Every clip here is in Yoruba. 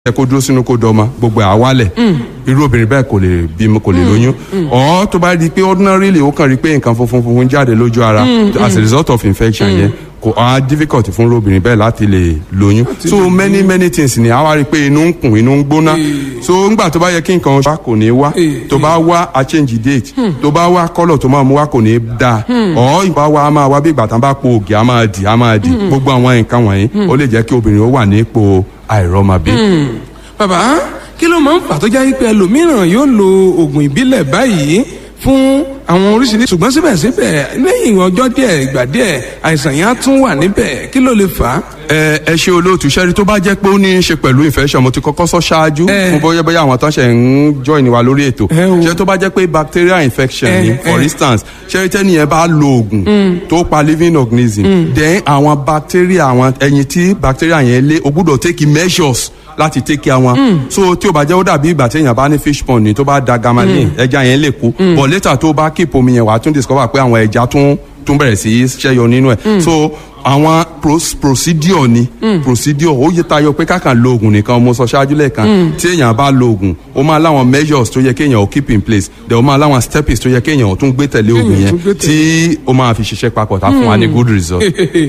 ẹ kó dúró sínú kó dọmọ gbogbo ẹ̀ á wálẹ̀ irú obìnrin bẹ́ẹ̀ kò lè bímọ kò lè lóyún ọ̀ tó bá di pé ordinarily ó kàn rí pé nǹkan funfun funfun jáde lójú ara as a result of infection yẹn kò á difficult fún irú obìnrin bẹ́ẹ̀ láti lè lóyún so many many things ni a wá rí i pé inú ń kùn inú ń gbóná so ńgbà tó bá yẹ kí nǹkan wá kò ní wá tó bá wá a change date tó bá wá colour tó máa mú wá kò ní dáa ọ̀ ìbá wa a máa wá bí ìgbà tán bá po ògì a máa dì a máa dì gbogbo àwọn nǹkan wọ̀nyí ó lè jẹ́ kí obìnrin ó wà ní ipò àìrọ́mọbí. bàbá kí ló máa ń fà tó jẹ́ pé ẹlòmíràn yóò lo oògùn ìbílẹ̀ báyìí fún àwọn oríṣiríṣi ṣùgbọ́n síbẹ̀síbẹ̀ lẹ́yìn ọjọ́ díẹ̀ ìgbà díẹ̀ àìsàn yẹn á tún wà níbẹ̀ kí ló lè fà á. ẹ ẹ ṣe olóòtú sẹ́rí tó bá jẹ́ pé ó ní í ṣe pẹ̀lú infection mo ti kọ́kọ́ sọ ṣáájú Eh. fún bóyá bóyá àwọn tó ń ṣe ń join wa lórí ètò Eh, o. ṣé tó bá jẹ́ pé bacterial infection Eh, ni for eh. instance ṣé tẹ́ni yẹn bá lo oògùn tó pa living organism then àwọn bacteria àwọn ẹyin tí bacteria yẹn lé o gbúdọ̀ take measures láti take care wọn so tí o bá jẹ́ ó dàbí ìgbà tí èèyàn bá ní fish pond ni tó bá da gamalin ẹja yẹn lè kú but later tó bá keep omi yẹn wà á tún discover pé àwọn ẹja tún tún bẹ̀rẹ̀ sí í ṣẹ́yọ nínú ẹ̀ so àwọn pros- procedure ni procedure ó yẹ tayọ pé kákan lo oògùn nìkan mo sọ ṣáájú lẹ́ẹ̀kan tí èèyàn bá lo oògùn ó máa láwọn measures tó yẹ kéèyàn ó keep in place then ó máa láwọn steps tó yẹ kéèyàn ó tún gbé tẹ̀lé oògùn Kéèyàn yẹn tún gbé tẹ̀lé. tí ó máa fi ṣiṣẹ́ papọ̀ tá fún wa ní good result.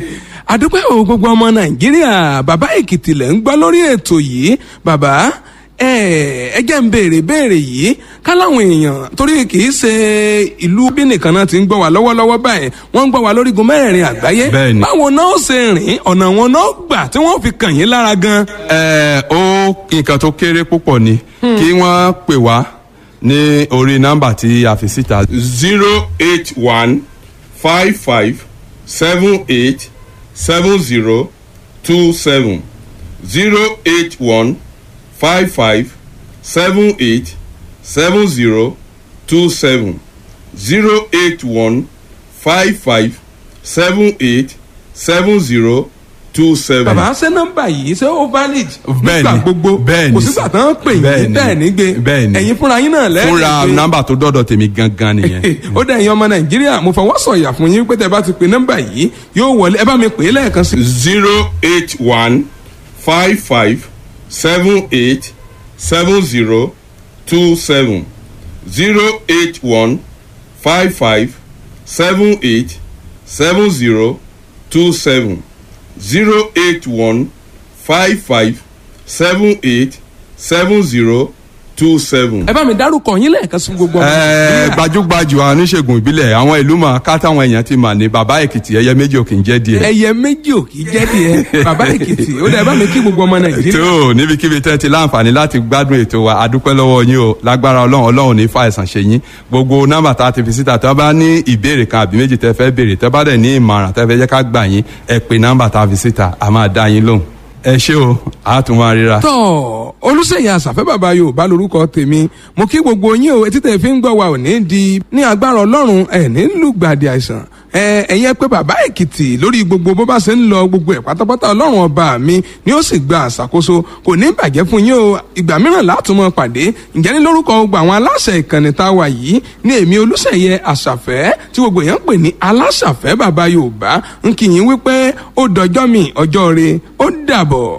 àdúpẹ́ o gbogbo ọmọ nàìjíríà bàbá èkìtì lẹ̀ ń gbọ́ lórí ètò yìí bàbá ẹ ẹ jẹ́ ń béèrè béèrè yìí káláwọn èèyàn torí kì í ṣe ìlú bí nìkan náà ti ń gbọ́ wá lọ́wọ́lọ́wọ́ báyìí wọ́n ń gbọ́ wá lórígun mẹ́rẹ̀ẹ̀rin àgbáyé Bẹ́ẹ̀ni. báwo náà ó ṣe rìn ọ̀nà wọn náà gbà tí wọ́n fi kàn yín lára gan. ẹ ó nǹkan tó kéré púpọ̀ ni kí wọ́n pè wá ní orí nọ́mbà tí a fi síta zero eight one five five seven eight seven zero two seven zero eight one five five seven eight seven zero two seven zero eight one five five seven eight seven zero two seven. bàbá ṣé nọ́mbà yìí ṣé ó valid Bẹ́ẹ̀ni, nígbà gbogbo bẹ́ẹ̀ni kò sígbà tán pè yín bẹ́ẹ̀ni, bẹ́ẹ̀ ní gbé bẹ́ẹ̀ni. ẹ̀yin fúnra yín náà lẹ́yìn fúnra nọ́mbà tó dọ́dọ̀ tèmi gangan nìyẹn. ó dẹ̀ ẹ̀yin ọmọ nàìjíríà mo fọwọ́ sọ̀yà fún yín pé tẹ́ bá ti pe nọ́mbà yìí yóò wọlé ẹ bá mi pè é lẹ́ẹ̀kan sí. zero eight one five five seven eight seven zero two seven zero eight one five five seven eight seven zero two seven zero eight one five five seven eight seven zero two seven. ẹ bá mi dárúkọ yín lẹ́ẹ̀kan sí gbogbo ọmọ Ẹ, nàìjíríà. gbajúgbajú oníṣègùn ìbílẹ̀ àwọn ìlú mọ̀ ká táwọn èèyàn ti mà ní bàbá èkìtì ẹyẹ méjì ò kì í jẹ́ díẹ̀. ẹyẹ méjì ò kì í jẹ́ tiẹ̀ bàbá èkìtì ó dẹ̀ ẹ bá mi kí gbogbo ọmọ nàìjíríà. tó níbikíbi tẹ́ ti láǹfààní láti gbádùn ètò wa adúpẹ́ lọ́wọ́ yín o lágbára ọlọ́run ọlọ́run ní fàìsàn ṣe yín gbogbo nọ́mbà tá a ti fi síta tẹ́ bá ní ìbéèrè kan àbí méjì tẹ́ fẹ́ béèrè tẹ́ bá dẹ̀ ní ìmọ̀ràn tẹ́ fẹ́ jẹ́ ká gbà yín ẹ pè nọ́mbà tá a fi síta a máa dá yín lóhùn ẹ ṣé o a tún máa ríra. tọ́ olùsèyí àṣàfẹ́ bàbá yorùbá lorúkọ tèmi mo kí gbogbo yín o etí tẹ̀ fi ń gbọ́ wa ò ní di ní agbára ọlọ́run ẹ̀ ní lùgbàdì àìsàn ẹ ẹ̀yẹ pé bàbá èkìtì lórí gbogbo bó bá ṣe ń lọ gbogbo ẹ̀ pátápátá ọlọ́run ọba mi ni ó sì gba àṣàkóso kò ní bàjẹ́ fún yín o ìgbà mìíràn látùmọ̀ pàdé ǹjẹ́ ní lórúkọ gbogbo àwọn aláṣẹ ìkànnì tá a wà yìí ní èmi olùsèyẹ àṣàfẹ́ tí gbogbo èèyàn ń pè ní aláṣàfẹ́ bàbá yorùbá ń kí yín wípé ó dọjọ́ mi ọjọ́ re ó dàbọ̀.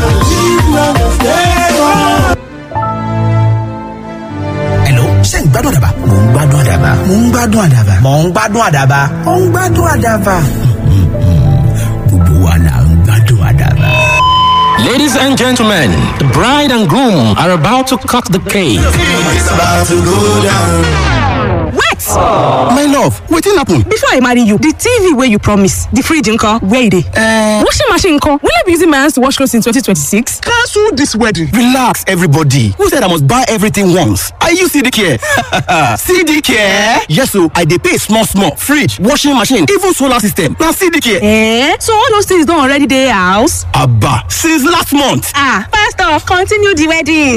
Hello, ṣé ń gbádùn àdàbà? Mò ń gbádùn àdàbà. Mò ń gbádùn àdàbà. Mò ń gbádùn àdàbà. Mò ń gbádùn àdàbà. Gbogbo wa là ń gbádùn àdàbà. Ladies and gentlemen, the bride and groom are about to cut the cake. wait My love, wetin happen? before i marry you the tv wey you promise the fridge nko where e dey. Uh, washing machine nko will i be using my hands to wash clothes in 2026. cancel this wedding. Relax, everybody. Who said I must buy everything once? Are you CD care? CD care? Yes, so I dey pay small, small. Fridge, washing machine, even solar system. Na CD care. Eh? so all those things don already dey house. Abba, since last month. ah pastor continue the wedding.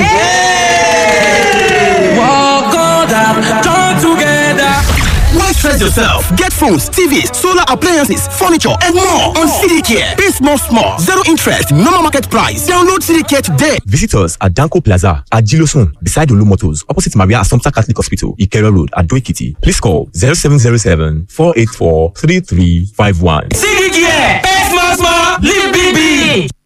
Why stress yourself? Get phones, TVs, solar appliances, furniture, and more on CD Care. Pay small, small, zero interest, normal market price. Download CD Care today. Visit us at Danko Plaza at Gilosun, beside Olu Motors, opposite Maria Assumpta Catholic Hospital, Ikero Road, at Doikiti. Please call 0707 484 3351. Live big, big.